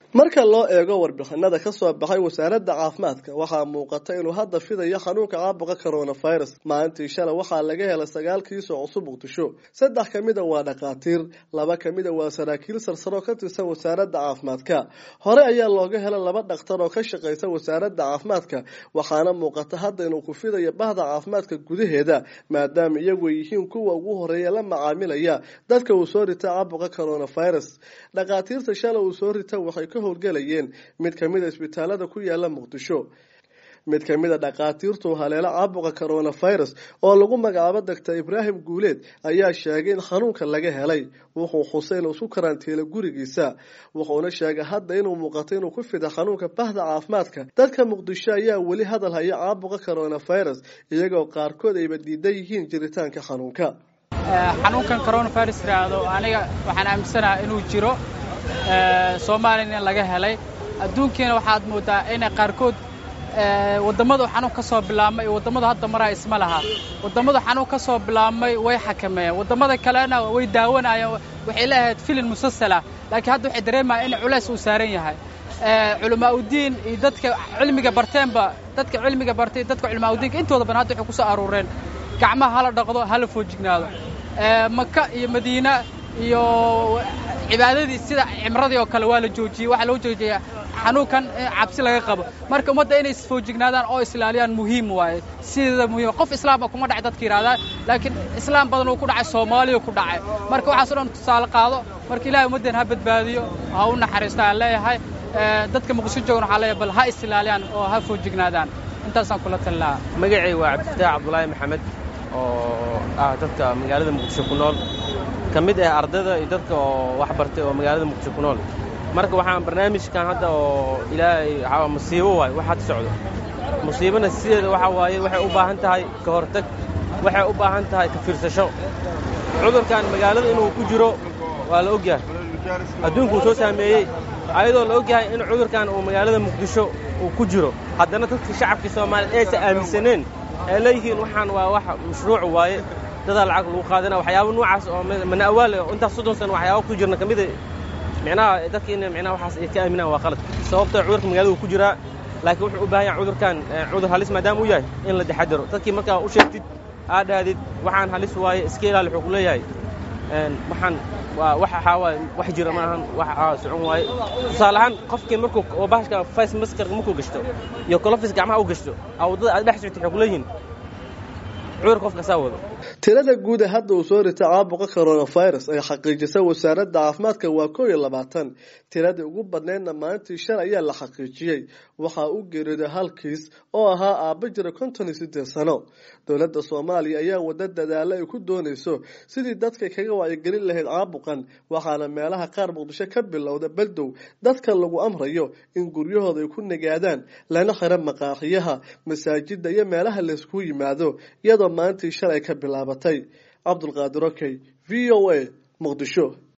marka loo eego warbixinada ka soo baxay wasaaradda caafimaadka waxaa muuqata inuu hadda fidayo xanuunka caabuqa coronavirus maalintii shalay waxaa laga helay sagaal kiis oo cusub muqdisho saddex ka mida waa dhakhaatiir laba ka mida waa saraakiil sarsaroo ka tirsan wasaaradda caafimaadka hore ayaa looga helay laba dhakhtar oo ka shaqaysa wasaaradda caafimaadka waxaana muuqata hadda inuu ku fidayo bahda caafimaadka gudaheeda maadaama iyagu yihiin kuwa ugu horeeya la macaamilaya dadka uu soo rita caabuqa coronavirus dhakhaatiirta shalay uu soo rita waxay ka howlgelayeen mid kamida isbitaalada ku yaala muqdisho mid kamid a dhakhaatiirtu haleelo caabuqa coronavirus oo lagu magacaabo doctor ibraahim guuleed ayaa sheegay in xanuunka laga helay wuxuu xusay inuu isku karantiila gurigiisa wuxuuna sheegay hadda inuu muuqato inuu ku fida xanuunka bahda caafimaadka dadka muqdisho ayaa weli hadal haya caabuqa coronavirus iyagoo qaarkood ayba diidan yihiin jiritaanka xanuunka xanuunkan coronavirus yidhaahdo aniga waxaan aaminsanaha inuu jiro soomaaliyana in laga helay adduunkiina waxaad moodaa inay qaarkood wadammadu xanuun ka soo bilaabmay iyo wadammadu hadda maraa isma laha wadammadu xanuun ka soo bilaabmay way xakameeyeen wadammada kalena way daawanayeen waxay leeahayd filin musalsalah laakiin hadda waxay dareemayaan in culays uu saaran yahay culamaa udiin iyo dadka cilmiga barteenba dadka cilmiga bartay dadka culamaa udiinka intooda badan hadda waxay ku soo aruureen gacmaha hala dhaqdo hala foojignaado maka iyo madiina iyo cibaadadii sida cimradii oo kale waa la joojiyey waxaa loo joojiyey xanuunkan cabsi laga qabo marka ummadda inay isfoojignaadaan oo islaaliyaan muhiim waaye sideeda muhiim qof islaama kuma dhacay dadka yidhahdaa laakiin islaam badan uu ku dhacay soomaaliya ku dhacay marka waxaas o dhan tusaale qaado marka ilahay ummaddan ha badbaadiyo ha u naxariisto aan leeyahay dadka muqdisho joogan waxaa leeyahay bal ha isilaaliyaan oo ha foojignaadaan intaasaan kula talin lahaa magacay waa cabdifataax cabdulaahi maxamed oo ah dadka magaalada muqdisho ku nool ka mid ah ardayda iyo dadka oo wax bartay oo magaalada muqdisho ku nool marka waxaan barnaamijkan hadda oo ilaahay musiibo waaye wax had socdo musiibana sideeda waxaa waaye waxay u baahan tahay ka hortag waxay u baahan tahay ka fiirsasho cudurkan magaalada inuu ku jiro waa la ogyahay adduunkuu soo saameeyey ayadoo la ogyahay in cudurkan uu magaalada muqdisho uu ku jiro haddana dadka shacabkii soomaaliyeed aysan aaminsaneen ay leeyihiin waxaan waa wax mashruuc waaye dadaa lacag lagu qaadana waxyaaba noocaas oo mana awaal intaas soddon sano waxyaaba ku jirna ka mida micnaha dadka in micnaha waxaas ay ka aaminaan waa qalad sababtoo cudurka magaalada uu ku jiraa laakiin wuxuu u baahan yahay cudurkan cudur halis maadaama uu yahay in la taxadaro dadkii markaa u sheegtid aad dhahdid waxaan halis waaye iska ilaali wuxuu ku leeyahay waxaan waa wax waxaa waaye wax jira ma ahan wax socon waaye tusaale ahaan qofkii markuu oo bahashka face maskarka markuu gashto iyo colofis gacmaha u gashto aa waddada aad dhex soctid waxay ku leeyihiin cudur qofka saa wado tirada guud ee hadda uu soo rita caabuqa coronavirus ay xaqiijisa wasaaradda caafimaadka waa koo iyo labaatan tiradii ugu badnaydna maalintii shalay ayaa la xaqiijiyey waxaa u geeriyooday hal kiis oo ahaa aaba jira konton iyo siddeed sano dowladda soomaaliya ayaa wada dadaalo ay ku doonayso sidii dadka kaga wacyigelin lahayd caabuqan waxaana meelaha qaar muqdisho ka bilowda baldow dadka lagu amrayo in guryahooda ay ku nagaadaan lana xiro maqaaxiyaha masaajida iyo meelaha laysku yimaado iyadoo maalintii shalay ka bilaabatay cabdulqaadir okey v o a muqdisho